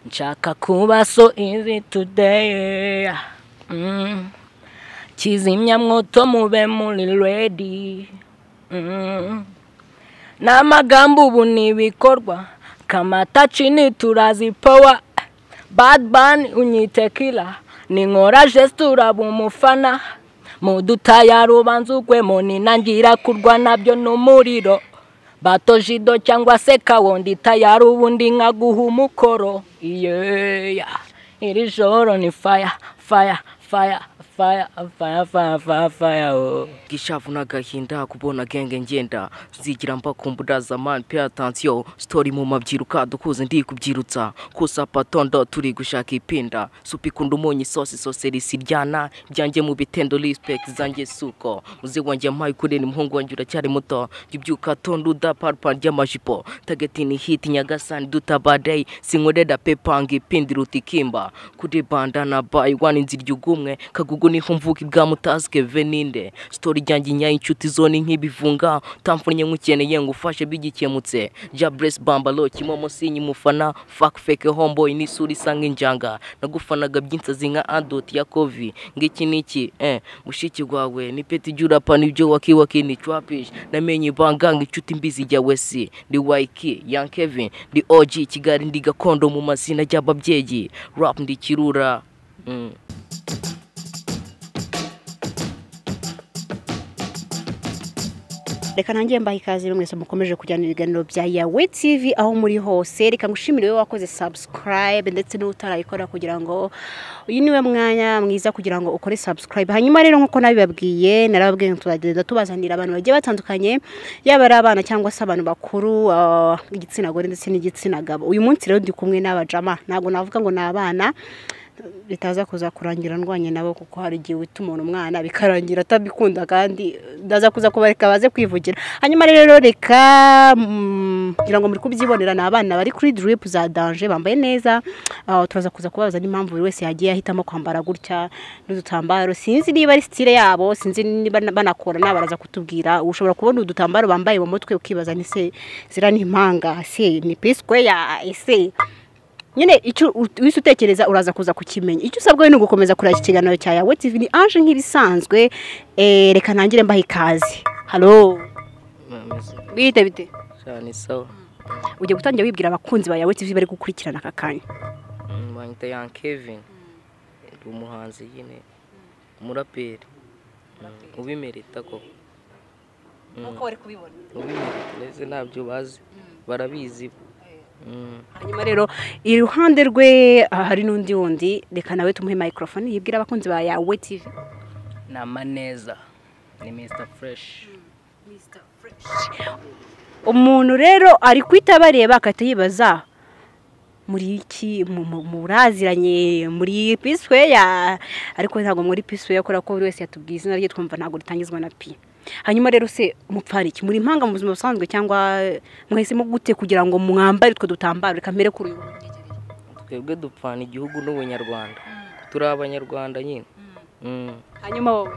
nshaka kuba so izi tudeyi Mm. kizimyamwoto mube muri redi Mm. ni amagambo ubu ni ibikorwa kamata cini turazi powa bad bani unyite kila ninkora jesite uraba umufana mudutaya rubanza ugwemo ninangira kurwa nabyo n'umuriro bato jido cyangwa se kawondi tayari ubundi nkaguha umukoro yeya iri joro ni faya faya faya faya faya faya faya faya oh. gishavu n'agahinda kubona genge ngenda zigira mbakumbura zamani pe atansiyo sitori mu mabyiruka dukuze ndi kubyirutsa kusa patondo turi gushaka ipinda supa ikunda umunyu isosi isosi risiryana ibyanjye mu bitendo rispekiti zanjye suko muze wanjye mpaye kurera umuhungu wanjye uracyari muto jya ubyuka tonda udaparpa ry'amajipo tagetini hiti nyagasani dutabadei sinkorera pepanga ipindi rutikimba kuri banda na bayi wani nzirya ugumwe kagugu niho mvuka ibwa mutazike veninde sitori ryanjye nyayo inshuti zone nk'ibivunga utamfunye nk'ukeneye ngo ufashe bigikemutse jya buresi bambalo kimomo sinye umufana fake fake homboyi n'isura isa nk'injanga nagufanaga by'insazi nka adoti ya kovi ngiki niki eh mushiki wawe ni peti jurapa nibyo wakiwaki ni trapish namenye ibanga ngo inshuti mbizi jya wesi ndi waiki yan kevin ndi oji kigali ndi gakondo mu mazina y'ababyeyi rap ndi kirura mm. reka nanjye mbaha ikaze rero mwese mukomeje kujyana ibiganiro bya yawe tv aho muri hose reka ngushimire wowe wakoze subscribe ndetse n'utarayikora kugira ngo uyu niwe mwanya mwiza kugira ngo ukore subscribe hanyuma rero nk'uko nabibabwiye narababwiye ngo tuzagenda tubazanira abantu bagiye batandukanye yaba ari abana cyangwa se abantu bakuru ah, igitsina gore ndetse n'igitsina gabo uyu munsi rero ndi kumwe n'abajama ntabwo navuga ngo ni abana bitaza kuza kurangira ndwanye nabo kuko hari igihe wita umuntu umwana bikarangira atabikunda kandi ndaza kuza kubareka baze kwivugira hanyuma rero reka mm, ngira ngo muri kubyibonera ni abana bari kuri diripu za danje bambaye neza Ah, turaza kuza kubabaza n'impamvu buri wese yagiye ahitamo kwambara gutya n'udutambaro sinzi niba ari sitire yabo sinzi niba na- banakorana baraza kutubwira ushobora kubona udutambaro bambaye mu mutwe ukibaza ni se zira ni impanga se ni pisikweya ese nyine icyo ut- uhise utekereza uraza kuza kukimenya icyo usabwa we ni ugukomeza kureba iki kiganiro cya yawe tv ni anje nk'ibisanzwe Eh, reka ntangire mbaha ikaze halo Mwarameze bite bite cyane sawa ugiye gutangira wibwira abakunzi ba yawe tv bari gukurikirana aka kanya Mm, banyita yan kevin ndi umuhanzi nyine umuraperi Mm, ubimerita koko uko bari kubibona ubimerita ndetse ntabyo bazi barabizi Mm. hanyuma rero iruhande rwe ah, hari n'undi wundi reka nawe tumuhe microphone yibwira abakunzi ba yawe tv ni amaneza ni mr fresh umuntu rero ari kwita bareba akahita yibaza muri iki mu- mu- muraziranye muri pisweya ariko ntabwo muri pisweya kubera ko buri wese yatubwiye izina rye twumva ntabwo ritangizwa na pi hanyuma rero se mupfana iki muri impanga mu buzima busanzwe cyangwa mwahisemo gute kugira ngo mwambare utwo dutambaro reka mbere kuri uyu twebwe dupfana igihugu n'ubunyarwanda turi abanyarwanda nyine Mm. hanyuma wowe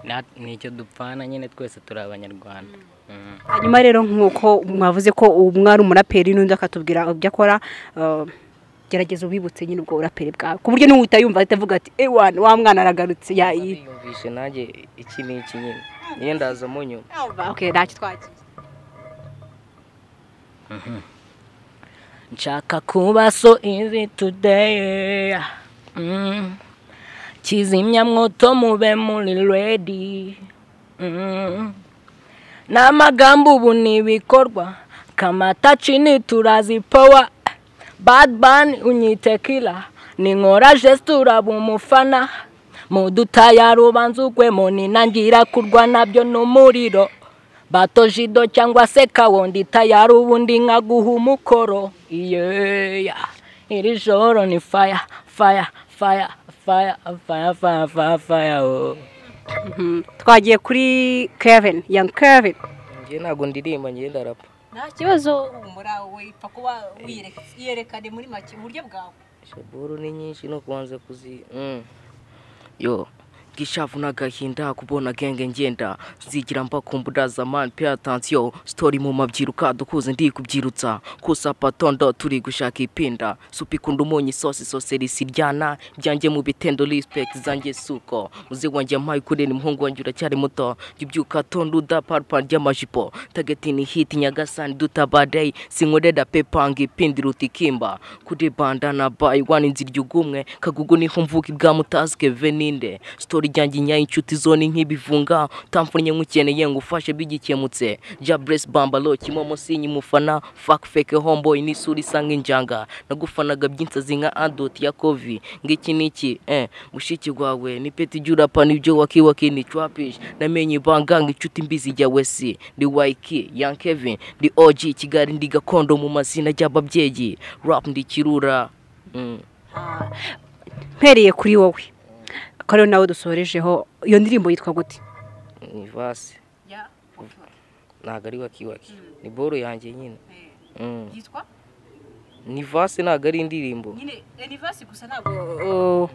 Na- nicyo dupfana nyine twese turi abanyarwanda Mm. hanyuma rero nk'uko mwavuze ko umwe ari umuraperi n'undi akatubwira ibyo akora eh, gerageza ubibutse nyine ubwo buraperi bwawe ku buryo n'uwita yumva ahita avuga ati ewana wa mwana aragarutse ya iyi yumvishe nanjye iki ni iki nyine niyo ndazamo nyuma okay ntacyo twagiye nshaka kuba so izi tudeyi Mm. kizimyamwoto mube muri redi Mm. ni amagambo ubu ni ibikorwa kamata cini turazi powa bad bani unyite kila ninkora jesite uraba umufana mudutaya rubanza ugwemo ninangira kurwa nabyo n'umuriro bato jido cyangwa se kawondi tayari ubundi nkaguha umukoro yeya iri joro ni faya faya faya faya faya faya faya faya oh. Mhm. twagiye kuri kevin young kevin njye ntabwo ndirimba njye ndarapa nta kibazo humura wipfa kuba wiyerekane muri make uburyo bwawe shaburu ni nyinshi no kubanza kuzi Mm. yo bw'ishavu n'agahinda kubona genge ngenda zigira mba kumbuda zamani pe atansiyo sitori mu mabyiruka dukuze ndi kubyirutsa kusa patondo turi gushaka ipinda supi kunda umunyu isosi soseri siryana byanjye mu bitendo respect zanjye suko muze wanjye mpaye kuri ni muhungu wanjye uracyari muto jibyuka tonduda parpar ry'amajipo tagetini hiti nyagasani dutabadei sinkorera pepanga ipindira utikimba kuri banda na bayi wani nziryugumwe kagugu niho mvuka ibwa mutazike veninde sitori ryanjye nyayo inshuti zone nk'ibivunga tamfunye nk'ukeneye ngo ufashe bigikemutse ja bresi bambalo kimomo sinyi mufana fak feke homboy n'isura isa nk'injanga nagufanaga by'insazi nka adot ya kovi ngiki niki eh mushiki wawe ni peti jurapa nibyo wakiwaki ni trapish namenye ibanganga inshuti mbizi jya wesi ndi waiki young kevin ndi og kigali ndi gakondo mu mazina y'ababyeyi rap ndi kirura mm. mpereye kuri wowe ko rero nawe dusorejeho iyo ndirimbo yitwa gute ni vase ntabwo ari wakiwaki ni boro yanjye nyine Mm. yitwa ni vase ntabwo ari indirimbo nyine anivasi gusa ntabwo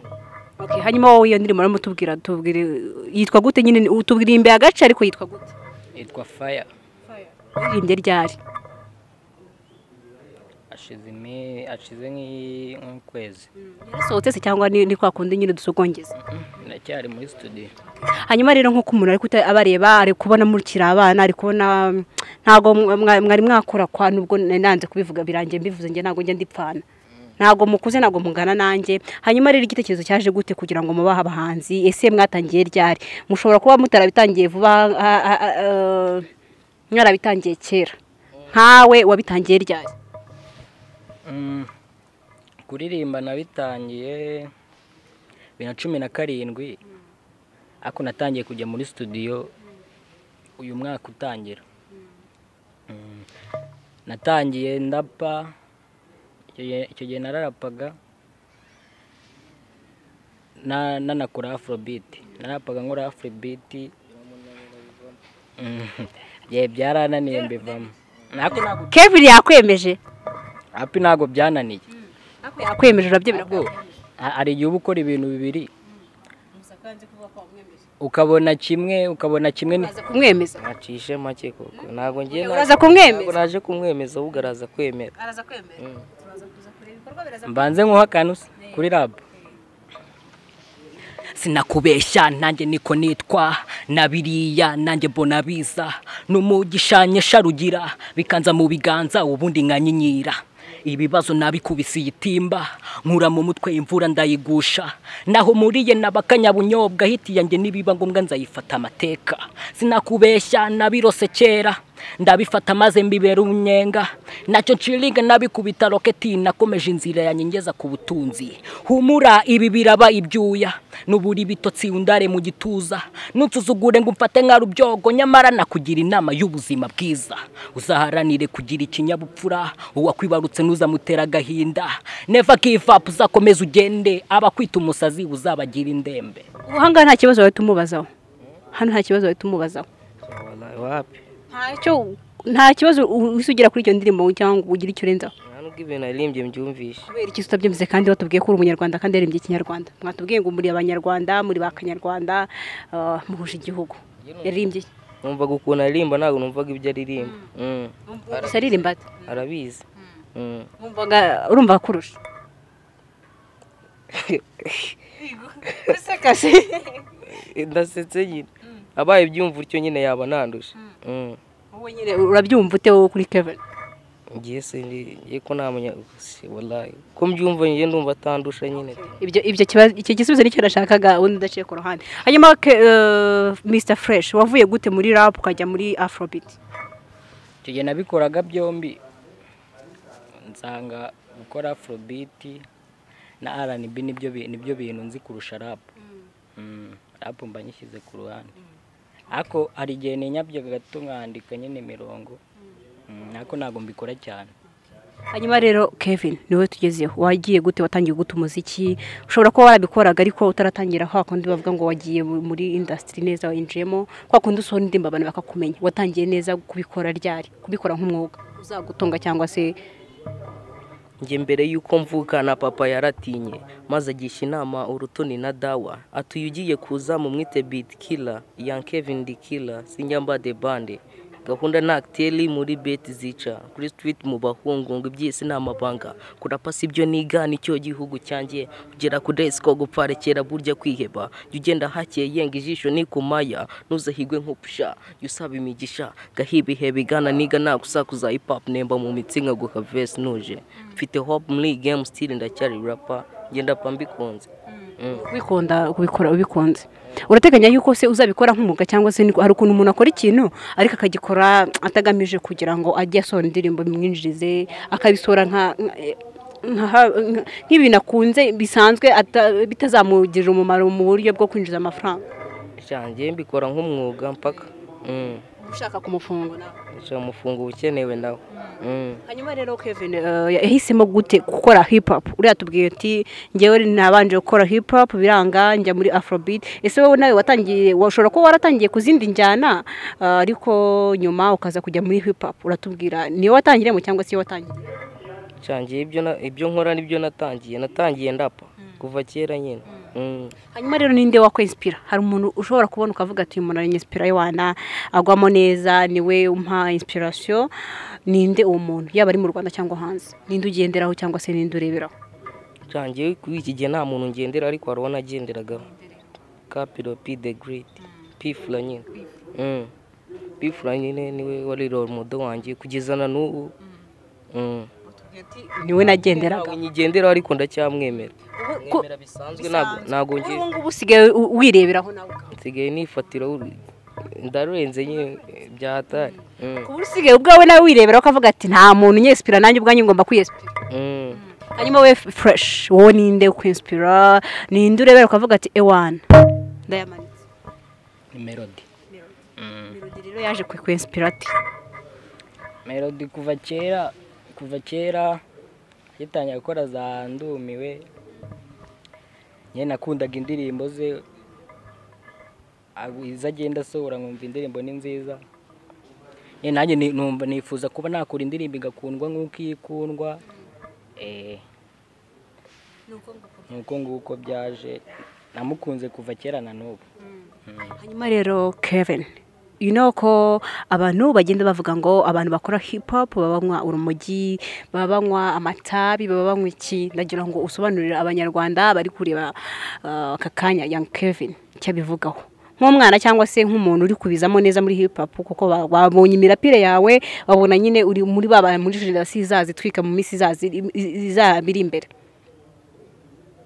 hanyuma wowe iyo ndirimbo urimo utubwira tubwire yitwa gute nyine utubwira imbere agace ariko yitwa gute yitwa faya iririmbye ryari ashize imi- ashize nk'i- nk'ukwezi yarasohotse se cyangwa ni ni kwa kundi nyine dusogongeza ndacyari muri studio hanyuma rero nk'uko umuntu ari kuta- abareba ari kubona murikira abana ari kubona mm, ntabwo mwa- mwa- mwari mwakora kwa nubwo na- nanze kubivuga birangiye mbivuze njye ntabwo njya ndipfana ntabwo mukuze ntabwo mungana nanjye hanyuma rero igitekerezo cyaje gute kugira ngo mubahe abahanzi ese mwatangiye ryari mushobora kuba mutarabitangiye vuba ah, ah, ah, eh, mwarabitangiye kera nkawe wabitangiye ryari Mm, kuririmba nabitangiye bibiri na cumi na karindwi ariko natangiye kujya muri studio uyu mwaka utangira Mm, natangiye ndapa icyo gihe- icyo gihe nararapaga na- nanakora afrobeat narapaga nkora afrobeat Mm, ye byarananiye mbivamo ariko ntabwo- kevin yakwemeje hapi ntabwo byananiye yakwemeje urabyemera Ntabwo ha- hari igihe uba ukora ibintu bibiri ukabona kimwe ukabona kimwe ni- uraza kumwemeza nacishe make koko ntabwo njye uraza ntabwo kumwemeza naje kumwemeza ahubwo araza kwemera araza kwemera turaza kuza kureba ibikorwa biraza mbanze nk'uha akantu se, kuri rabu sinakubeshya nanjye niko nitwa na biriya nanjye mbona biza n'umugishanya sharugira bikanza mu biganza ubundi nkanyinyira ibibazo nabikubisiye itimba nkura mu mutwe imvura ndayigusha naho muriye n'abakanyabunyobwa hiti yanjye nibiba ngombwa nzayifata amateka sinakubeshya nabirose kera ndabifata maze mbibera umwenga nacyo nshiringa nabikubita roketi nakomeje inzira yanyengeza ku butunzi humura ibi biraba ibyuya nubura ibitotsi undare mu gituza nutuzugure ngo umfate nka rubyogo nyamara nakugira inama y'ubuzima bwiza uzaharanire kugira ikinyabupfura uwakwibarutse ntuzamutera agahinda neva kivapu uzakomeza ugende abakwita umusazi uzabagira indembe ubu ahangaha nta kibazo wahita umubazaho hano nta kibazo wahita umubazaho Wala- wapi ntacyo nta kibazo uhise ugira kuri iyo ndirimbo cyangwa ngo ugire icyo urenzaho nta nubwo ibintu naririmbye mbyumvishe kubera iki utabyemeze kandi watubwiye ko uri umunyarwanda kandi yarimbye ikinyarwanda mwatubwiye ngo muri abanyarwanda muri ba kanyarwanda ah, muhuje igihugu yaririmbye iki? numvaga ukuntu aririmba ntabwo numvaga ibyo aririmba Mm. gusa aririmba ate? arabizi Mm. Wumvaga urumva akurusha useka se ndasetse nyine abaye ibyumva utyo nyine yaba nandusha Mm. wowe nyine urabyumva ute wowe kuri kevin ngiye se ndi- ngiye ko nta munya si, wallahi ko mbyumva njye ndumva atandusha nyine ibyo ibyo kibazo icyo gisubizo nicyo nashakaga ubundi udaciye ku ruhande hanyuma ke- eh, Mr Fresh wavuye gute muri rap ukajya muri Afrobeat icyo gihe nabikoraga byombi nsanga gukora afurobiti na rnb nibyo bi- nibyo bintu nzi kurusha rapu rapu mba nyishyize ku ruhande ariko hari igihe ninyabyaga gato nkandika nyine imirongo Mm, ariko ntabwo mbikora cyane hanyuma rero Kevin niwe tugezeho wagiye gute watangiye gute umuziki ushobora kuba warabikoraga ariko utaratangira kwa kundi bavuga ngo wagiye mu- muri industry neza winjiyemo kwa kundi usohora indirimbo abantu bakakumenya watangiye neza kubikora ryari kubikora nk'umwuga uzagutunga cyangwa se njye mbere y'uko mvuka na papa yaratinye maze agisha inama urutoni na dawa atuye ugiye kuza mu mwite biti kila yan kevin di kila sinyamba de bande gahunda ni akiteri muri beti zica kuri sitiriti mu bahungu ngo iby'isi ni amabanga kurapa si ibyo niga nicyo gihugu cyanjye kugera ku desi ko gupfarekera burya kwiheba jya ugenda hakeye yenga ijisho ni ku maya ntuzahigwe nk'upusha jya usaba imigisha gahibihe bigana niga nagusakuza ipapu nemba mu mitsi nkaguha vesi nuje mfite hopu muri gemu sitiri ndacyari rapa ngenda pa mbikunze Mm. ubikunda ubikora ubikunze urateganya yuko se uzabikora nk'umwuga cyangwa se niko- hari ukuntu umuntu akora ikintu ariko akagikora atagamije kugira ngo ajye asohora indirimbo bimwinjirize akabisohora nka nka- nka- nk'ibintu akunze bisanzwe ata- bitazamugirira umumaro mu buryo bwo kwinjiza amafaranga janjye mbikora nk'umwuga mpaka Mm. ushaka kumufunga nawe Nshaka amafunguro ukenewe nawe Mm. hanyuma rero Kevin eh, yahisemo gute gukora hip hop uriya tubwiye uti ngewe nabanje gukora hip hop biranga njya muri afrobeat ese wowe nawe watangiye washobora kuba waratangiye ku zindi njyana eh, ariko nyuma ukaza kujya muri hip hop uratubwira niyo watangiremo cyangwa se iyo watangiriye Cyangiye ibyo na- ibyo nkora nibyo natangiye natangiye ndapa kuva kera nyine Mm. hanyuma rero ninde wakwinspira hari umuntu ushobora kubona ukavuga ati uyu muntu aranyinspira wana agwamo neza niwe umpa inspiration ninde uwo muntu yaba ari mu Rwanda cyangwa hanze ninde ugenderaho cyangwa se ninde ureberaho Cyangiye kuri iki gihe nta muntu ngendera ariko hari uwo nagenderagaho kapiro p the great p fula nyine Mm. p fula nyine niwe wari role model wanjye kugeza na n'ubu Mm. niwe nagenderaga ntawe nyigenderaho ariko ndacyamwemera ko- mwemera bisanzwe ntabwo ntabwo ngiye ubu ngubu usigaye u- wireberaho nawe nsigaye nifatira uru- ndarurenze nyine byatari Mm. ubu usigaye ubwawe nawe wireberaho ukavuga ati nta muntu unyesipira nanjye ubwanjye ngomba kwiyesipira Mm. hanyuma we fureshi wowe ninde ukwinsipira ninde urebera ukavuga ati ewana ndayamanitse ni melody melody rero yaje kwikwensipira ati melody kuva kera kuva kera yatangiye gukora za ndumiwe nyine nakundaga indirimbo ze agu- izo agenda asohora nkumva indirimbo ni nziza nyine nanjye ni- numva nifuza kuba nakora indirimbo igakundwa nk'uko iyi ikundwa Eh, ni uko nguko byaje namukunze kuva kera na n'ubu hanyuma rero kevin you know ko abantu bagenda bavuga ngo abantu bakora hip hop baba banywa urumogi baba banywa amatabi baba banywa iki ndagira ngo usobanurire abanyarwanda bari kureba uh, aka kanya young kevin icyo abivugaho nk'umwana cyangwa se nk'umuntu uri kubizamo neza muri hip hop kuko ba- babonye imirapire yawe babona nyine uri muri baba muri generasiyo izaza itwika mu minsi izaza iri- izaba iri imbere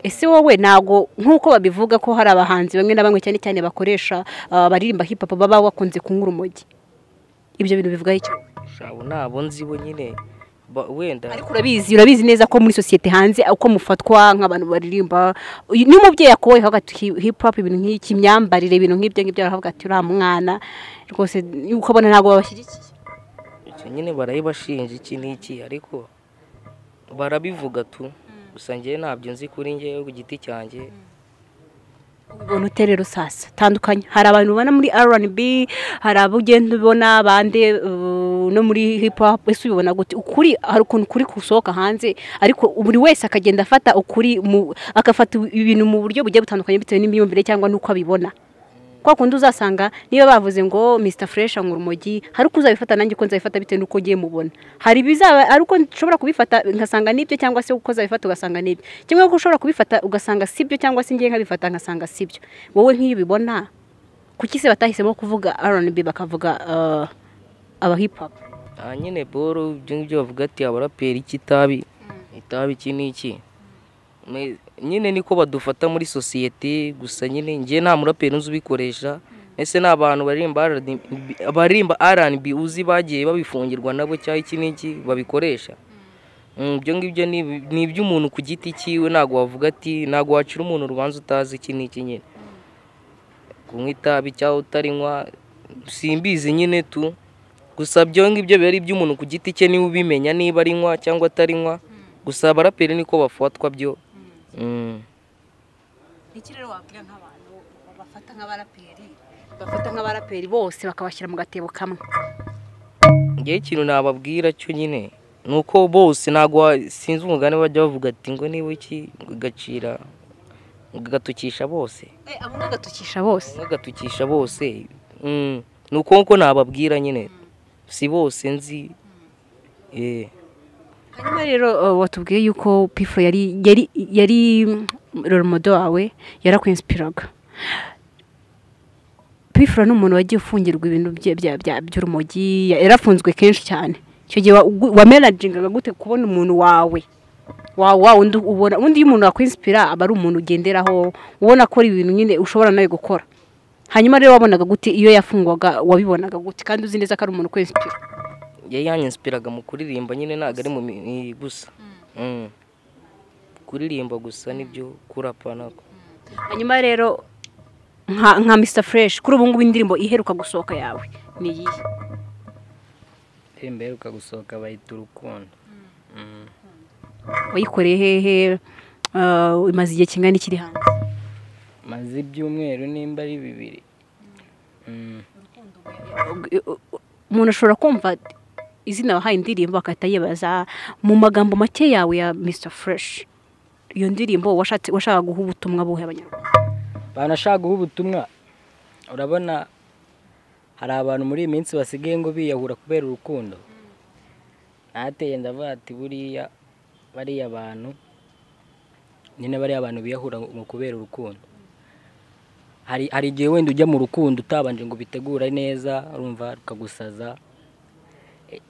ese wowe ntago nk'uko babivuga ko hari abahanzi bamwe na bamwe cyane cyane bakoresha ah, baririmba hip hop baba bakunze kunywa urumogi ibyo bintu bivugaho iki shabo nabo nzibo nyine Ba- wenda ariko urabizi urabizi neza ko muri sosiyete hanze uko mufatwa nk'abantu baririmba uyu- niba umubyeyi akoboye akavuga ati "Hi- hip hop ibintu nk'iki imyambarire ibintu nk'ibyo ngibyo aravuga ati uriya mwana rwose uko abona ntabwo babashyigikiye icyo nyine barayibashinja iki n'iki ariko barabivuga tu gusa njyewe ntabyo nzi kuri njyewe ku giti cyanjye ubona ute rero sasa tandukanye hari abantu ubona muri rnb hari abo ugenda ubona bande uh, no muri hip hop ese ubibona gute ukuri hari ukuntu ukuri gusohoka hanze ariko buri wese akagenda afata ukuri mu- agafata ibintu mu buryo bugiye butandukanye bitewe n'imyumvire cyangwa n'uko abibona kwa kundi uzasanga niyo bavuze ngo Mr Fresh anywa urumogi hari uko uzabifata nanjye uko nzabifata bitewe n'uko ugiye mubona hari ibizaba ari uko nshobora kubifata nkasanga nibyo cyangwa se uko uzabifata ugasanga nibyo kimwe ko ushobora kubifata ugasanga sibyo cyangwa se ngiye nkabifata nkasanga sibyo wowe nk'iyo ubibona kuki se batahisemo kuvuga R&B bakavuga uh, aba hip hop aha nyine boro ibyo ngibyo bavuga ati abaraperi iki itabi itabi iki n'iki Me- nyine niko badufata muri sosiyete gusa nyine njye nta muraperi nzi ubikoresha ese ni abantu baririmba R&B baririmba rnb uzi bagiye babifungirwa nabo cyangwa iki n'iki babikoresha Mm, ibyo ngibyo ni- ni iby'umuntu ku giti cyiwe ntabwo wavuga ati ntabwo wacira umuntu urubanza utazi iki n'iki nyine kunywa itabi cyangwa utarinywa simbizi nyine tu gusa ibyo ngibyo biba ari iby'umuntu ku giti cye niwe ubimenya niba arinywa cyangwa atarinywa gusa abaraperi niko bafatwa byo Mm. iki rero wabwira nk'abantu bafata nk'abaraperi bafata nk'abaraperi bose bakabashyira mu gatebo kamwe ngewe ikintu nababwira cyo nyine ni nuko bose ntabwo wa- sinzi umugani bajya bavuga ati ngo niba iki ngo gacira ngo gatukisha bose abo ngagatukisha bose ngo gatukisha bose Mm, ni uko nguko nababwira nyine si bose nzi eh hanyuma rero uh, watubwiye yuko pifuro yari yari yari roromodo wawe yarakwinsipiraga pifuro ni umuntu wagiye ufungirwa ibintu bye- bya- bya- by'urumogi ya- yarafunzwe kenshi cyane icyo gihe wa- ugu- wamerajingaga gute kubona umuntu wawe wa wa undi ubona undi iyo umuntu yakwinsipira aba ari umuntu ugenderaho ubona akora ibintu nyine ushobora nawe gukora hanyuma rero wabonaga gute iyo yafungwaga wabibonaga gute kandi uzi neza ko ari umuntu ukwinsipira yari yanyinsipiraga mu kuririmba nyine ntabwo ari mu mi- i- gusa Mm. kuririmba gusa nibyo kurapa nako hanyuma rero nka nka mr fresh kuri ubu ngubu indirimbo iheruka gusohoka yawe ni iyihe indirimbo iheruka gusohoka bayita urukundo Mm. wayikoreye hehe Uh, imaze igihe kingana ikiri hanze maze ibyumweru nimba ari bibiri Mm. umuntu ashobora kumva izina wahaye indirimbo agahita yibaza mu magambo make yawe ya mr fresh iyo ndirimbo washatse- washakaga guha ubutumwa buhe abanyarwanda banashaka guha ubutumwa urabona hari abantu muri iyi minsi basigaye ngo biyahura kubera urukundo nateye ndavuga ati buriya bariya bantu nyine bariya bantu biyahura ngo kubera urukundo hari hari igihe wenda ujya mu rukundo utabanje ngo ubitegure neza urumva rukagusaza E,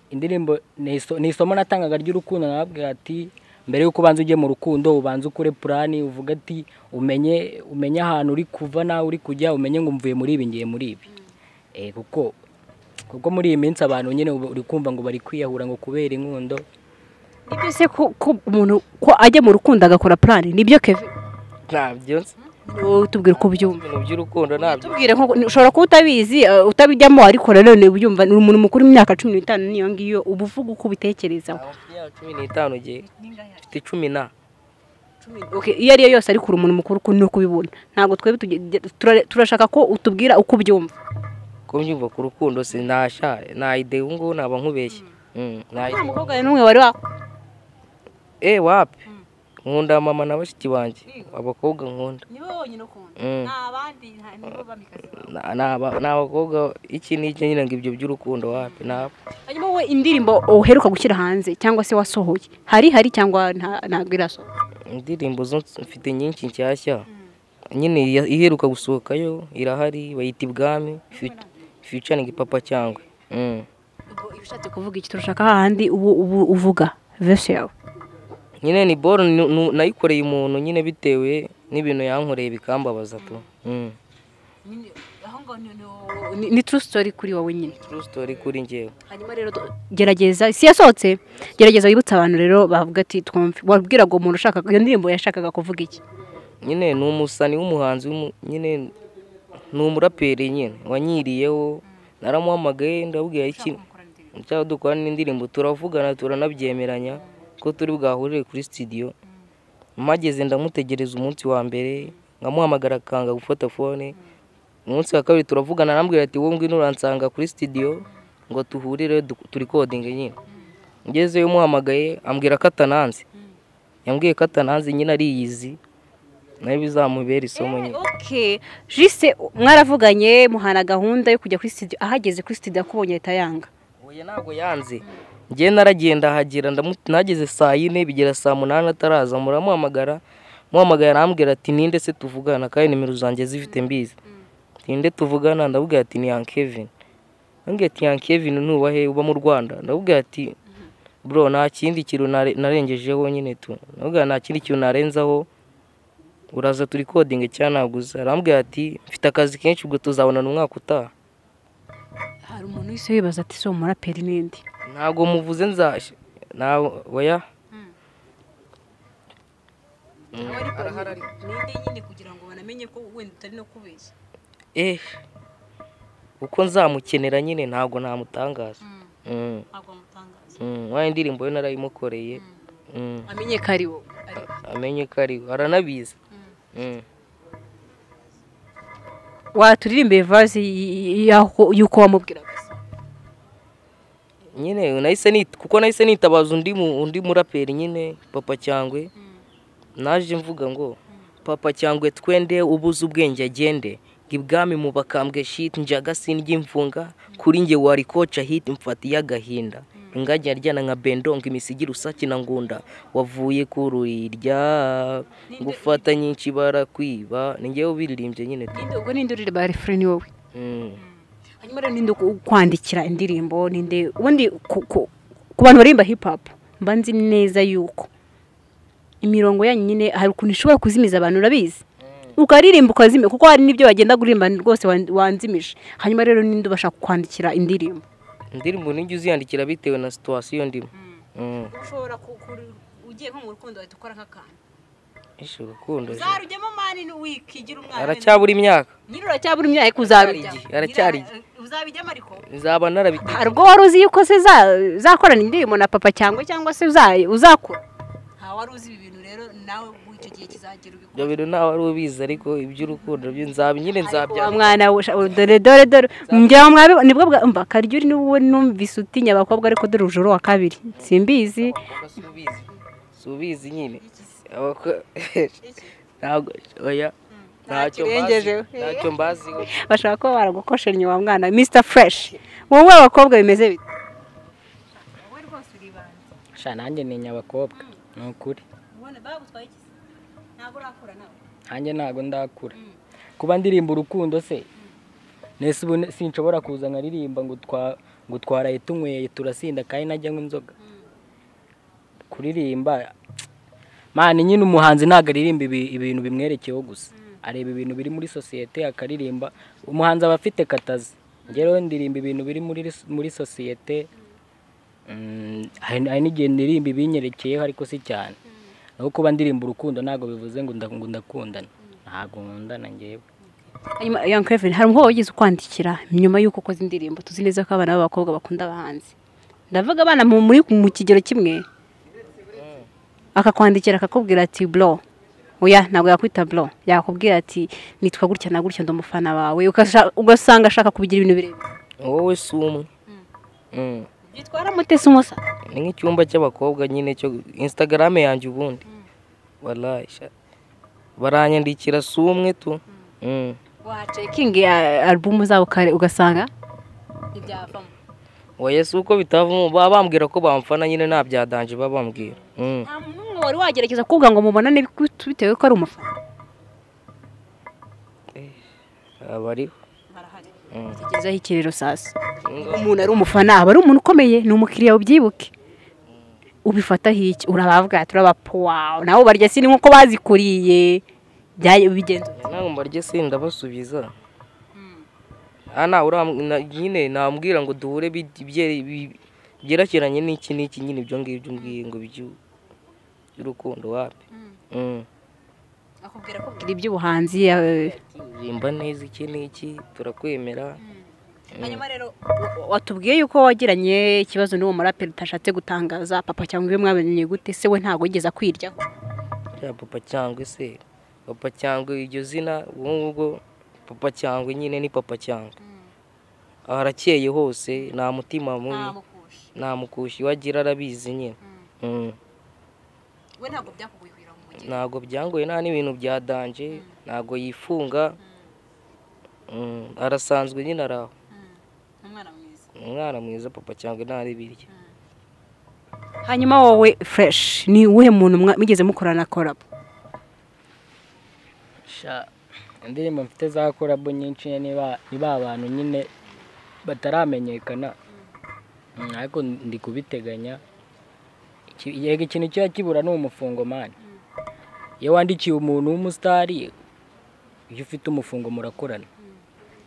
indirimbo ni iso- ni isomo natangaga ry'urukundo nababwira ati mbere y'uko ubanza ujye mu rukundo ubanza ukore purani uvuga ati umenye umenye ahantu uri kuva nawe uri kujya umenye ngo mvuye muri ibi ngiye muri ibi Eh, kuko kuko muri iyi minsi abantu nyine uba- uri kumva ngo bari kwiyahura ngo kubera inkundo ni byose ko ko umuntu ko ajya mu rukundo agakora purani nibyo kevin ntabyo nzi Wowe tubwire uko byumva ibintu by'urukundo ntabyo tubwire nko ushobora kuba utabizi eh, utabijyamo ariko rero ni ubyumva ni umuntu mukuru w'imyaka cumi n'itanu n'iyo ngiyo uba uvuga uko ubitekerezaho Ntawe mfite imyaka cumi n'itanu gihe mfite cumi na Okay, iyo ari yo yose ariko uri umuntu mukuru uko ni uko ubibona ntabwo twebwe tuge- tura- turashaka ko utubwira uko ubyumva ko mbyumva ku rukundo si ntashare nta idea ubu ngubu naba nkubeshye Mm, nta nta idea. mukobwa n'umwe wari wa eh wapi nkunda mama na bashiki banjye abakobwa nkunda nibo bonyine ukunda Mm. abandi nibo bamikazi Na- ni aba- ni abakobwa iki n'iki nyine ngo ibyo by'urukundo wapi ntabwo hanyuma wowe indirimbo uheruka gushyira hanze cyangwa se wasohoye hari hari cyangwa nta- ntabwo irasohoka indirimbo zo mfite nyinshi nshyashya nyine iya- iheruka gusohokayo irahari bayita ibwami ficaringi papa cyangwa Mm. ubwo iba ushatse kuvuga iki turashaka hahandi ubu- ubu- uvuga verse yawe nyine ni boro nu- nu- nayikoreye umuntu nyine bitewe n'ibintu yankoreye bikambabaza tu Mm. Ni- ni true story kuri wowe nyine true story kuri njyewe hanyuma rero tu- gerageza si yasohotse gerageza wibutse abantu rero bavuga ati twumve wabwiraga umuntu ushaka iyo ndirimbo yashakaga kuvuga iki nyine ni umusani w'umuhanzi w'umu- nyine ni umuraperi nyine wanyiriyeho naramuhamagaye ndabwira iki cyangwa dukora n'indirimbo turavugana turanabyemeranya ko turi bwahurire kuri studio mpageze ndamutegereza umunsi wa mbere nkamuhamagara akanga gufata fone umunsi wa kabiri turavugana arambwira ati wowe ngwino uransanga kuri studio ngo tuhurire du- turi coding nyine ngezeyo umuhamagaye ambwira ko atananze yambwiye ko atananze nyine ariyizi nayo bizamubera isomo nyine okay jise mwaravuganye muhana gahunda yo kujya kuri studio ahageze kuri studio akubonye ahita yanga oya ntabwo yanze njye naragenda ahagera ndamu- nageze saa yine bigera saa munani ataraza muramuhamagara muhamagara arambwira ati ninde se tuvugana kandi nimero zanjye zifite mbizi ninde tuvugana ndabwira ati ni yan kevin ndabwira ati yan kevin ntuba he uba mu rwanda ndabwira ati bro nta kindi kintu nare- narengejeho nyine tu ndabwira nta kindi kintu narenzaho uraza turi kodinga cyangwa ntabwo uza arambwira ati mfite akazi kenshi ubwo tuzabonana umwaka utaha hari umuntu wese wibaza ati si umuraperi n'indi ntabwo muvuze nzashya ntabwo oya n'indi nyine kugira ngo banamenye ko wenda utari no kubeshya eh uko nzamukenera nyine ntabwo namutangaza Mm, ntabwo wamutangaza mm. wa indirimbo yo narayimukoreye Mm, amenye ko ari wowe amenye ko ari we aranabizi Mm. waturirimbiye vaze y'aho y'uko wamubwiraga nyine nahise nita kuko nahise nitabaza undi mu- undi muraperi nyine papa cyangwe naje mvuga ngo papa cyangwe twende ubuze ubwenge agende ibwami mu bakambwe shiti njaga sinry'imfunga kuri nge wari koca hiti mfatiye agahinda ingajya aryana nka bendongo imisigira usaki na ngunda wavuye ku rurirya gufata nyinshi barakwiba ni ngewe ubiririmbye nyine Ninde- ubwo ninde uririmba refrain ni wowe Mm. hanyuma rero ninde uku- ukwandikira indirimbo ninde ubundi ku- ku ku bantu baririmba hip hop mba nzi neza yuko imirongo yanyu nyine hari ukuntu ishobora kuzimiza abantu urabizi ukaririmba ukazimira kuko hari n'ibyo wagenda kuririmba rwose wan- wanzimije hanyuma rero ninde ubasha kukwandikira indirimbo indirimbo nijya uziyandikira bitewe na situwasiyo ndimo Mm. ushobora ugiye nko mu rukundo wahita ukora nk'akantu Ishi urukundo je. uzarujyamo mani wikigira aracyabura imyaka nyiri uracyabura imyaka ariko uzabijyamo Aracyari igihe, aracyari igihe. uzabijyamo ariko nzaba narabite hari ubwo wari uzi yuko se za- uzakorana indirimbo na papa cyangwa cyangwa se uza- uzakora nta wari uzi ibi bintu rero nawe muri icyo gihe kizagera ibyo bintu ntawe ari ubizi ariko iby'urukundo byo nzaba nyine wa nzabya mwana we, sha- dore dore dore njyewe mwabibona nibwo bwa mba karyuri n'uwo numvise utinya abakobwa ariko dore ujoro wa kabiri simbizi subizi subizi nyine Abako- ntabwo oya ntacyo mbazi Ntakirengejeho. ntacyo mbazi bashaka kuba baragukosheranya wa mwana mr fresh wowe abakobwa bimeze bite sha nanjye ntinya abakobwa ni ukuri nanjye ntabwo ndakura kuba ndirimba urukundo se nese ubu ne- sinshobora kuza nkaririmba ngo twa ngo twaraye tunyweye turasinda kandi najya anywa inzoga kuririmba mani nyine umuhanzi ntabwo aririmba ibi- ibintu bimwerekeyeho gusa areba ibintu biri muri sosiyete akaririmba umuhanzi aba afite katazi ngewe ndirimba ibintu biri muri muri sosiyete Mm, hari hari n'igihe ndirimba ibinyerekeyeho ariko si cyane naho kuba ndirimba urukundo ntabwo bivuze ngo nda- ngo ndakundana ntabwo nkundana ngewe hanyuma young kevin hari umukobwa wigeze ukwandikira nyuma y'uko ukoze indirimbo tuzi neza ko abana b'abakobwa bakunda abahanzi ndavuga abana mu muri mu kigero kimwe akakwandikira akakubwira ati bro oya ntabwo yakwita bro yakubwira ati nitwa gutya na gutya ndi umufana wawe ugasha- ugasanga ashaka kubigira ibintu birebire wowe si umwe Mm. byitwara mutesi umusa ni nk'icyumba cy'abakobwa nyine cyo instagram yanjye ubundi wallahi sha. baranyandikira si umwe tu Mm. wacekingi alubumu zabo kare ugasanga ntibyavamo oya si uko bitavamo baba bambwira ko bamfana nyine nta byadanje baba bambwira Mm. nta muntu n'umwe wari wagerageza kuvuga ngo mubonane bitewe ko ari umufana abariho tugezeho ikiriro sasa umuntu ari umufana aba ari umuntu ukomeye ni umukiriya ubyibuke ubifataho iki urabavuga turabapo wawe nabo barya sini nkuko bazikuriye byaje bigenze ntabwo mbarye se ndabasubiza aha ntawe uram- na- nyine nambwira ngo duhure bi- bye- bi- byerekeranye n'iki n'iki nyine ibyo ngibyo mbwiye ngo by'u- by'urukundo wapi Mm. akubwira ko ubwira iby'ubuhanzi eh, uririmba neza iki n'iki turakwemera hanyuma rero wa- watubwiye yuko wagiranye ikibazo n'uwo muraperi utashatse gutangaza papa cyangwa iwe mwabonye gute se we ntabwo yigeze akwiryaho ya papa cyangwa se papa cyangwa iryo zina ubu ngubwo papa cyangwa nyine ni papa cyangwa Aha harakeye hose nta mutima mubi nta mukushi wagira arabizi nyine Mm. we ntabwo byakuguye kugira ngo ntabwo byangoye nta n'ibintu byadanje ntabwo yifunga Mm, arasanzwe nyine ari aho umwana mwiza umwana mwiza papa cyangwa ntari birya hanyuma wowe fresh ni uwuhe muntu mwa- mwigeze mukorana korabo Sha, indirimbo mfite za korabo nyinshi niba niba abantu nyine bataramenyekana Mm, ariko ndi kubiteganya Iki- yego ikintu kiba kibura ni umufungomani iyo wandikiye umuntu w'umusitari iyo ufite umufungo murakorana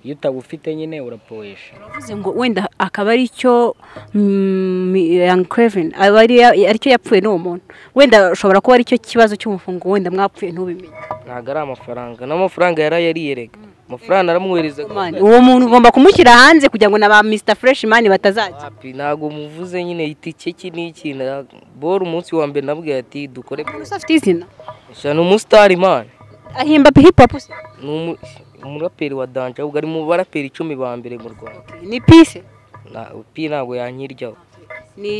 iyo utawufite nyine uraporesha Uravuze ngo wenda akaba ari cyo young craven aba ari aricyo yapfuye n'uwo muntu wenda ushobora kuba aricyo kibazo cy'umufungo wenda mwapfuye ntubimenye ntabwo ari amafaranga n'amafaranga yarayariye rega amafaranga aramuhereza Man, uwo muntu ugomba kumushyira hanze kugira ngo na ba mr fresh man batazajya wapi ntabwo muvuze nyine itike iki n'iki ntabwo. bora umunsi wa mbere nabwiye ati dukore umuntu se afite izina sha ni umusitari mani ahimba hip hop se ni umu- umuraperi wa danje ahubwo ari mu baraperi icumi ba mbere mu rwanda ni peace Na- pi ntabwo yankiryaho ni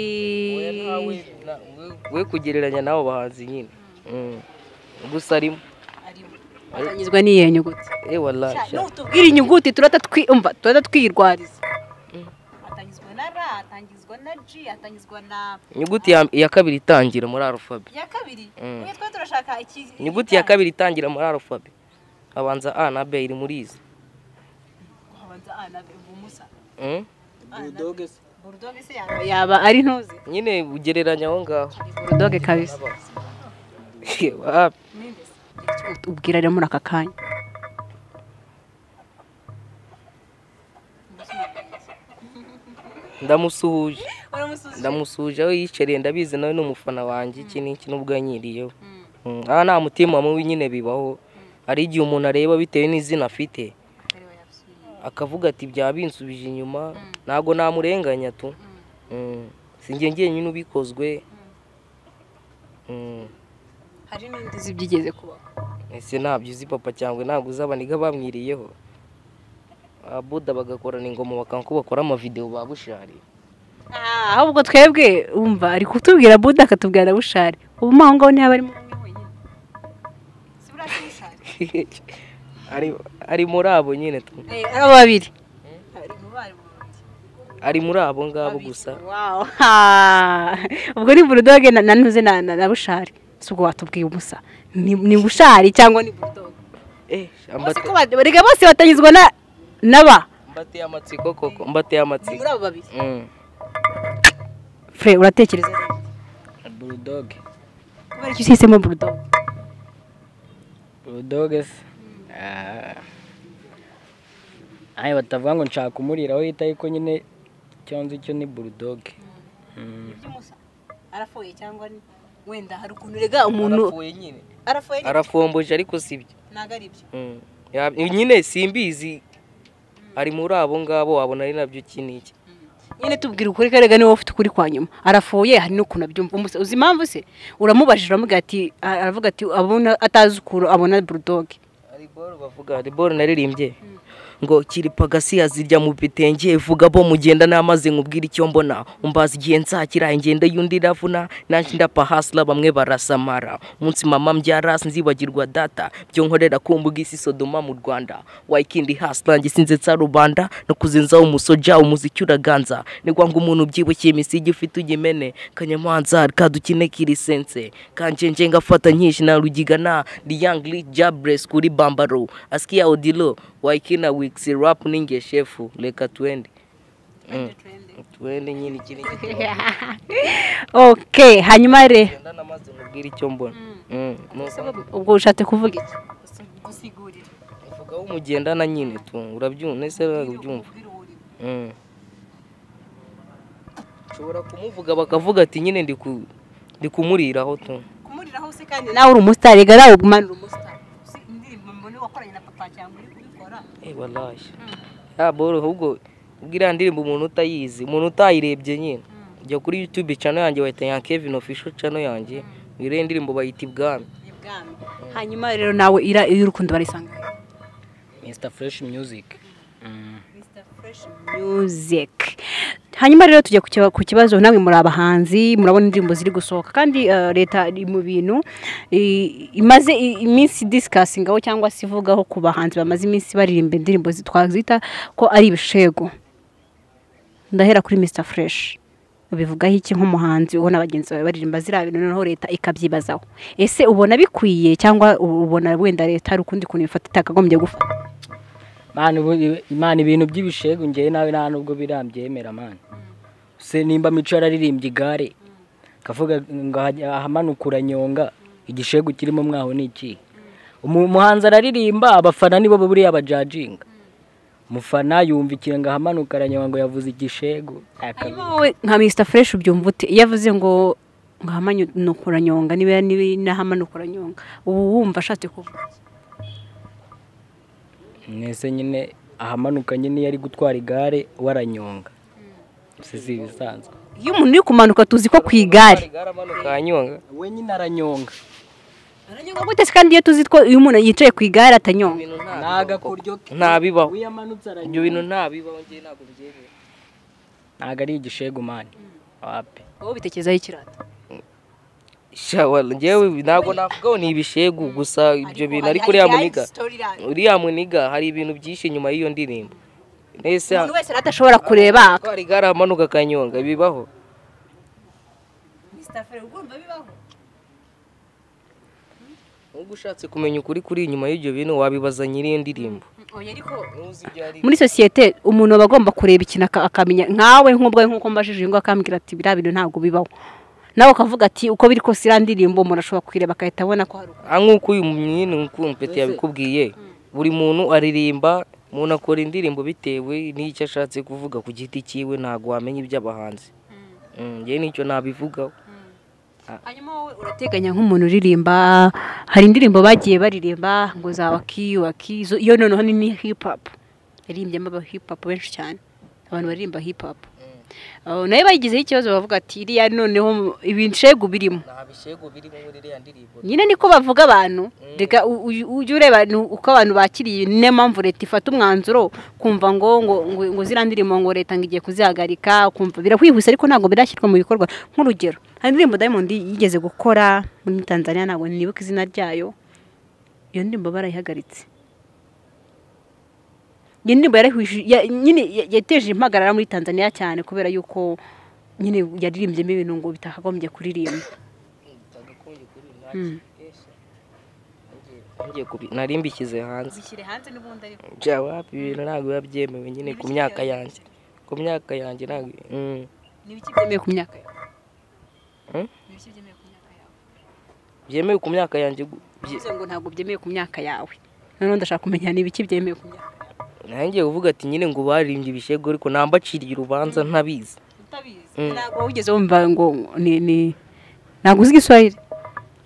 we kugereranya n'abo bahanzi nyine Mm. gusa arimo atanyuzwa n'iyo nyuguti eee warayi nutubwira inyuguti turata twiyumva turata twirwariza atangizwa na ra atangizwa na ji atangizwa na inyuguti ya- ya kabiri itangira muri arufabe iya kabiri Mm. mwe twari turashaka iki inyuguti ya kabiri itangira muri arufabe habanza a na b iri muri izi habanza a na b umusa Mm. budoge se burudoge se yaba yaba ari ntuzi nyine ugereranya aho ngaho burudoge kabisa Wapi. ubwira rero muri aka kanya ndamusuhuje ndamusuhuje aho yicariye ndabizi nawe ni umufana wanjye iki n'iki n'ubwo yanyiriyeho Mm, aha nta mutima mubi nyine bibaho hari igihe umuntu areba bitewe n'izina afite akavuga ati byaba binsubije inyuma ntabwo namurenganya tu Mm, si njye njyenyine ubikozwe Mm, hari n'undi uzi byigeze kubaho ese ntabyo uzi papa cyangwa ntabwo uzaba niga bamwiriyeho abuda bagakorana ingoma bakanga ko bakora amavidewo ba bushari Ah, ahubwo twebwe wumva ari kutubwira buda akatubwira na bushari ubu mo aho ngaho ntiyaba arimo umwe wenyine si buriya si bushari ari ari muri abo nyine tu Eh, ari abo babiri Ari mu bari mu babiri. ari muri abo ngabo gusa Wow. Ha. ubwo ni burudoge na- na ntuze na na- na bushari si ubwo watubwiye umusa ni ni bushari cyangwa ni burudoge Eh, bose mbate- uko ba- erega bose batanyuzwa na na ba mbateye amatsiko koko mbateye ni amatsiko muri abo babiri Mm. fure uratekereza neza. budoge kubera icyo uhisemo burudoge budoge se Ah. Aye, batavuga ngo nshaka kumuriraho yita ariko nyine icyo nzi cyo ni budoge arafoye cyangwa wenda hari ukuntu urega umuntu arafoye arafomboje ariko si byo ntabwo ari ibyo Mm. Ya- nyine simbizi ari muri abo ngabo wabona ari nabyo iki n'iki nyine tubwira ukuri karega niwe ufite ukuri kwa nyuma arafoye hari n'ukuntu abyumva umusa uzi impamvu se uramubajije uramubwira ati a- aravuga ati abona atazi ukuntu abona burudoge ariboro bavuga ariboro naririmbye ngo kiripagasi yazirya mu bitenge vuga bo mugenda n'amazi nkubwira icyo mbona umbaza igihe nsakira ingendo y'undi iravuna nanjye ndapa hasla bamwe barasamara umunsi mama mbyara nzibagirwa data byo nkorera ku mbuga isi sodoma mu rwanda wayikindi hasla njye sinze nsa rubanda no kuzinzaho umusoja umuziki uraganza nigwa ngo umuntu ubyibushye imisigi ufite ugimene kanyamanza kadukine kirisense kanje nje ngafata nyinshi na rugigana riyangli jabres kuri bambaro askia odilo waikina wiksi rap ninge shefu leka twende Mm. twende nyine iki ni igitabo. okay hanyuma re Genda namaze nkubwire icyo mbona Mm. Nuko ubwo ushatse kuvuga iki gusigurira uvuga aho umugendana nyine tu urabyumva ese urabyumva Mm. ushobora kumuvuga bakavuga ati nyine ndi ku- ndi kumuriraho tu kumuriraho se kandi nawe uri umusitari rega nawe umanura umusitari indirimbo mbona wakoranye na papa cyangwa uri kubikora Eh, wallahi. ya boro ahubwo ubwo iriya ndirimbo umuntu utayizi umuntu utayirebye nyine jya kuri youtube channel yanjye bahita ya kevin official channel yanjye wiriya ndirimbo bayita ibwami ni bwami hanyuma rero nawe ira iyo urukundo barisanga mr fresh music Mm. music hanyuma rero tujya ku kiba- ku kibazo namwe muri abahanzi murabona indirimbo ziri gusohoka kandi eh, leta iri mu bintu i- imaze i- iminsi disikasingaho cyangwa se ivugaho ku bahanzi bamaze iminsi baririmba indirimbo zi- twazita ko ari ibishego ndahera kuri mr fresh ubivugaho iki nk'umuhanzi ubona bagenzi bawe baririmba ziriya bintu noneho leta ikabyibazaho ese ubona bikwiye cyangwa ubona wenda leta hari ukundi kuntu ifata itakagombye gufata Mani ubu- Mani ibintu by'ibishegu ngewe nawe nta nubwo birambyemera mani se nimba mico yararirimbye igare akavuga ngo ahajya- ahamanukura nyonga igishegu kirimo mwaho ni iki Umu- umuhanzi araririmba abafana nibo buriya bajajinga umufana yumva ikintu ngo ahamanuka aranyonga ngo yavuze igishegu Akabi- hanyuma wowe nka mr fresh ubyumva ute iyo avuze ngo ngo ahamanukura nyonga niba n'ahamanukura nyonga ubu wumva ashatse kuvuga iki? mwese nyine ahamanuka nyine iyo ari gutwara igare we aranyonga si si ibisanzwe iyo umuntu uri kumanuka tuzi ko ku igare kanyonga we nyine aranyonga aranyonga gute se kandi iyo tuzi ko iyo umuntu yicaye ku igare atanyonga agakuryo ke ntabibaho iyo amanutse ibyo bintu ntabibaho ngewe ntabwo mbyemera ntabwo ari igishegu mani wapi wowe ubitekerezaho ikirata shawara ngewe ntabwo navugaho ni ibishegu gusa ibyo bintu ariko uriya muniga uriya muniga hari ibintu byinshi inyuma y'iyo ndirimbo mbese umuntu wese rero adashobora kureba hari garamanuka kanyonga bibaho ubwo ushatse kumenya ukuri kuri inyuma y'ibyo bintu wabibaza nyiri iyo ndirimbo Ntuzi ibyo ari byo. muri sosiyete umuntu aba agomba kureba ikintu aka- akamenya nkawe nk'ubwawe nk'uko mbajije uyu nguyu akambwira ati biriya bintu ntabwo bibaho nawe ukavuga ati uko biri kose iriya ndirimbo umuntu ashobora kuyireba agahita abona ko hari uko Ah, nk'uko uyu mwini ukumpeti yabikubwiye buri muntu aririmba umuntu akora indirimbo bitewe n'icyo ashatse kuvuga ku giti cyiwe ntabwo wamenya iby'abahanzi Mm, njyewe nicyo nabivugaho hanyuma wowe urateganya nk'umuntu uririmba hari indirimbo bagiye baririmba ngo za waki waki zo- iyo noneho ni ni hip hop yarimbyemo aba hip hop benshi cyane abantu baririmba hip hop Oh, nayo bayigizeho ikibazo bavuga ati iriya noneho ibishegu birimo nta bishego biri muri iriya ndirimbo nyine niko bavuga abantu reka u- u- ujye ureba nu- uko abantu bakiriye ni niyo mpamvu leta ifata umwanzuro kumva ngo ngo ngo, ngo ziriya ndirimbo ngo leta ngo igiye kuzihagarika kumva birakwihuse ariko ntabwo birashyirwa mu bikorwa nk'urugero hari indirimbo diamond yigeze gukora muri tanzania ntabwo nibuka izina ryayo iyo ndirimbo barayihagaritse iyo ndirimbo yarahuje ya- nyine ya- yateje impagarara muri tanzania cyane kubera yuko nyine yaririmbyemo ibintu ngo bitakagombye kuririmba narimbikize hanze zishyire hanze n'ubundi ariko bya wapi ibintu ntabwo biba byemewe nyine ku myaka yanjye ku myaka yanjye ntabwo Mm. ni ibiki byemewe ku myaka yawe Hmm? ni ibiki byemewe ku myaka yawe byemewe ku myaka yanjye gu- bye- bivuze ngo ntabwo byemewe ku myaka yawe noneho ndashaka kumenya ni ibiki byemewe ku myaka yawe nanjye uvuga ati nyine ngo baririmbye ibishego ariko ntambaciriye urubanza ntabizi utabizi ntabwo wigeze wumva ngo ni ni ntabwo uzi igiswahili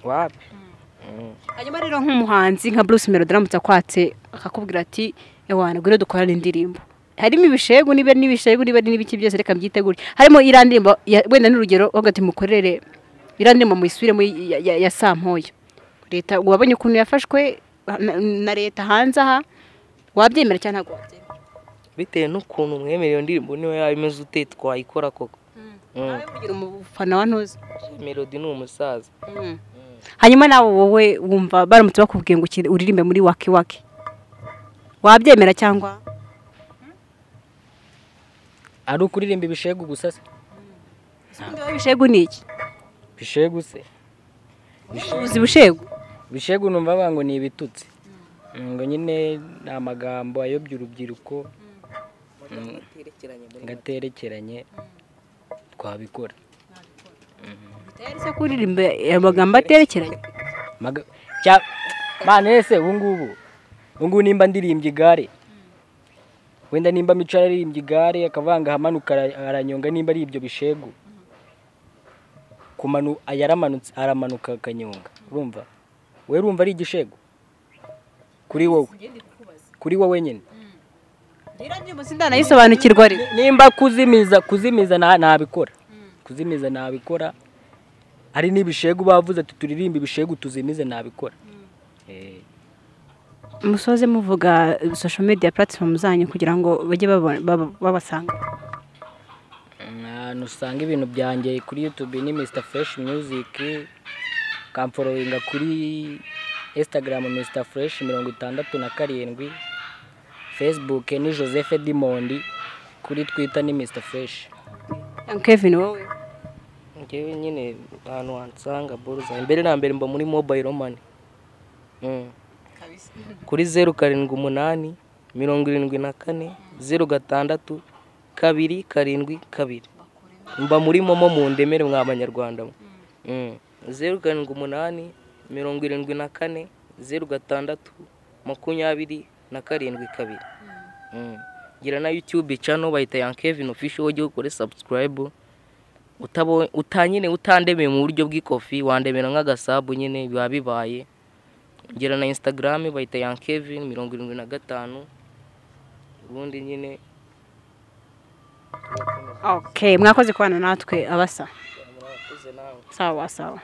wapi hanyuma rero nk'umuhanzi nka bruce melody aramutse akwatse akakubwira ati ewana ngwino dukorane indirimbo harimo ibishegu niba ari n'ibishegu niba ari n'ibiki byose reka myitegure harimo iriya ndirimbo ya- wenda n'urugero bavuga ati mukorere iriya ndirimbo muyisubiremo ya- ya- ya sampoyo leta wabonye ukuntu yafashwe na- na leta hanze aha wabyemera cyangwa ntabwo wabyemera bitewe n'ukuntu mwemera iyo ndirimbo niyo yaba imeze ute twayikora koko nawe ugira umufana wa ntuzi melody ni umusaza hanyuma nawe wowe wumva baramutse bakubwiye ngo ukire- uririmbe muri waki waki wabyemera cyangwa ari ukuririmba ibishegu gusa se Ubundi wowe ibishegu ni iki bishegu se uzi bushegu bishegu numva bavuga ngo ni ibitutsi ngo nyine ni amagambo ayobya urubyiruko ngaterekeranye twabikora se kuririmba amagambo aterekeranye Maga- cya- mana ese ubu ngubu ubu ngubu nimba ndirimbye igare wenda nimba mico ararimbye igare akavanga ahamanuka ara- aranyonga nimba ari ibyo bishegu kumanu yaramanutse aramanuka akanyonga urumva we urumva ari igishegu kuri wowe kuri wowe nyine iriya ndirimbo sindanayisobanukirwa rero nimba kuzimiza kuzimiza na- nabikora kuzimiza nabikora ari n'ibishegu bavuze ati turirimbe ibishegu tuzimize nabikora Eh. musoze muvuga social media platform zanyu kugira ngo bajye babona- baba- babasanga ahantu usanga ibintu byanjye kuri yutube ni misita fureshi muziki ukamforowinga kuri insitagaramu misita fureshi mirongo itandatu na karindwi fesibuke ni joseph dimondi kuri twita ni misita fureshi kevin wowe ngewe nyine ahantu wansanga boruza mbere na mbere mba muri mobile mani kuri zeru karindwi umunani mirongo irindwi na kane zeru gatandatu kabiri karindwi kabiri mba muri momo mu ndemere mwa banyarwanda mwe. Mm. zeru karindwi umunani mirongo irindwi na kane zeru gatandatu makumyabiri na karindwi kabiri Mm. gira na youtube channel bayita yan kevin official ujye ukore subscribe utabo uta nyine utandemeye mu buryo bw'ikofi wandemera nk'agasabu nyine biba bibaye ngira na instagram bayita yan kevin mirongo irindwi na gatanu ubundi nyine ok mwakoze kubana natwe abasa murakoze nawe sawa sawa